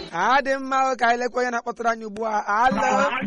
adị mma o, ka anyị lekwa onye na-akpọtụrụ anyị ugbu a alo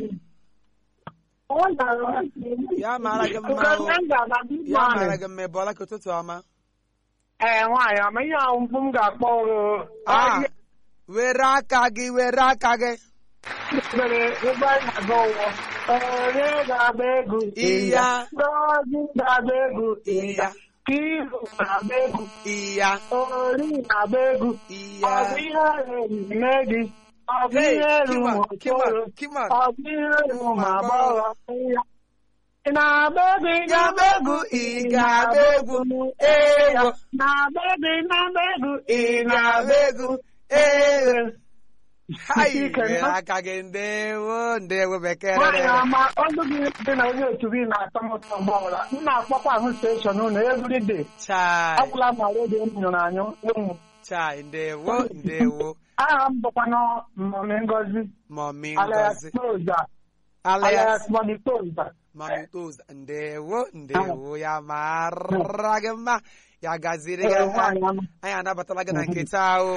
ya mara gị mma o ya mara gị mma ị bọọla ka ụtụtụ ọma ee nwaanyị ama ihe ahụ mkpu m ga-akpọ Ah, were aka gị were aka gị mere ebe anyị na-aga ụwọ onye ga-agba egwu Iya. Ngozi ga-agba egwu Iya. Kiru na-agba egwu iya Ori na-agba egwu ọ bụ iya ihe eme gị ọ bụ Hey, ihe elu come on, ma come on, okoro come on. ọ bụ ihe elu ma agbọghọ ya ị na-agba egwu ị ga-agba egwu ị ga-agba egwu ewo na-agba egwu ị na-agba egwu ị na-agba egwu ewo hai Ike were nọ. aka gị ndewo ndewo bekee nwaanyị ama ọnụ gị dị na onye otu gị na-atọ m ụtọ mgbe ọbụla m na-akpọkwa ahụ steshọn unu everyday chai ọgwụla ma redio m nyụrụ anyụ ụmụ chai ndewo ndewo aha m bụkwanụ mmọmị ngozi mọmi alias ngozi toza alias alias mọmị toza mọmi toza ndewo ndewo ya mara gị mma ya gaziri gị Ee, aha. nwaanyị ama. anyị anabatala gị na nkịta ahụ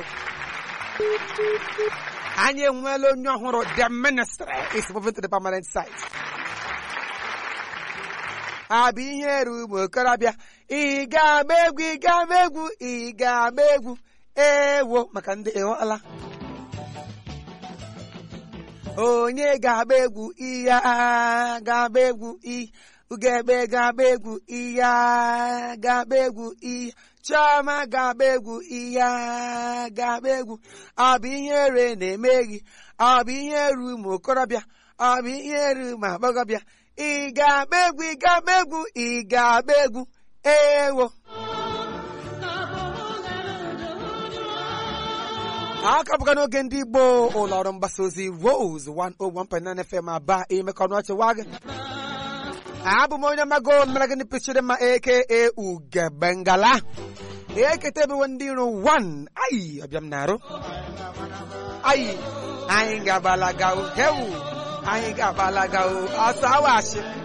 anyị enweela onye ọhụrụ the ministry is moving to the permanent site abụ ihe eru ụmụ okorobịa ị ga-agba egwu ị ga-agba egwu ị ga-agba egwu ewo maka ndị ịghọla onye ga-agba egwu iya ga-agba egwu i ugegbe ga-agba egwu iya ga-agba egwu iya chioma ga-agba egwu iya ga-agba egwu ọ bụ ihe ere na-eme gị ọ bụ ihe eru ụmụ okorobịa ọ bụ ihe eru ụmụ agbọghọbịa ị ga-agba egwu ị ga-agba egwu ị ga-agba egwu ewo aka bụga n'oge ndị igbo ụlọ ọrụ mgbasa ozi rose 101.9 fm aba imekọ n'ọchị wa gị abụ m onye mago mere gịnị pịchiri mma aka ugebengala ekete ebewe ndị iro 1 ayi ọbịam na-arụ ayi anyị ga-agbalaga o hewu anyị ga-agbalaga o ọsọ awashi